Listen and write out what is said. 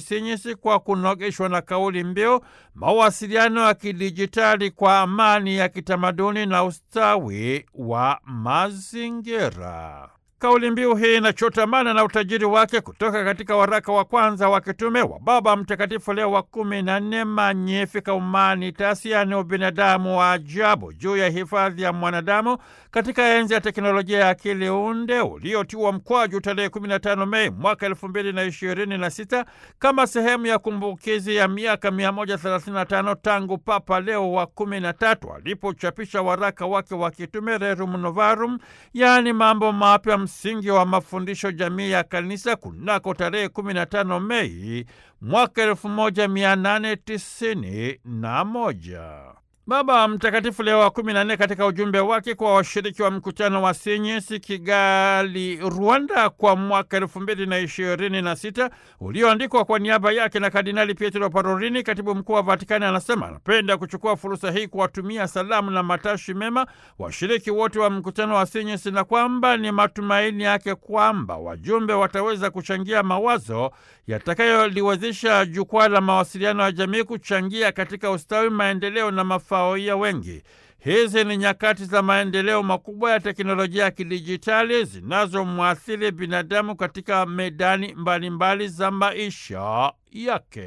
Msinyisi kwa kunogeshwa na kauli mbiu mawasiliano ya kidijitali kwa amani ya kitamaduni na ustawi wa mazingira. Kauli mbiu hii inachotamana na utajiri wake kutoka katika waraka wa kwanza wa kitume wa Baba Mtakatifu Leo wa kumi na nne Magnificat Humanitas, yaani ubinadamu wa ajabu, juu ya hifadhi ya mwanadamu katika enzi ya teknolojia ya akili unde uliotiwa mkwaju tarehe 15 Mei mwaka 2026 kama sehemu ya kumbukizi ya miaka 135 tangu Papa Leo wa 13 alipochapisha waraka wake wa kitume Rerum Novarum, yaani mambo mapya msingi wa mafundisho jamii ya kanisa kunako tarehe 15 Mei mwaka 1891. Baba Mtakatifu Leo wa kumi na nne katika ujumbe wake kwa washiriki wa mkutano wa Sinyesi Kigali, Rwanda, kwa mwaka elfu mbili na ishirini na sita ulioandikwa kwa niaba yake na Kardinali Pietro Parolini, katibu mkuu wa Vatikani, anasema anapenda kuchukua fursa hii kuwatumia salamu na matashi mema washiriki wote wa mkutano wa Sinyesi na kwamba ni matumaini yake kwamba wajumbe wataweza kuchangia mawazo yatakayoliwezesha jukwaa la mawasiliano ya jamii kuchangia katika ustawi, maendeleo na mafao ya wengi. Hizi ni nyakati za maendeleo makubwa ya teknolojia ya kidijitali zinazomwathiri binadamu katika medani mbalimbali mbali za maisha yake.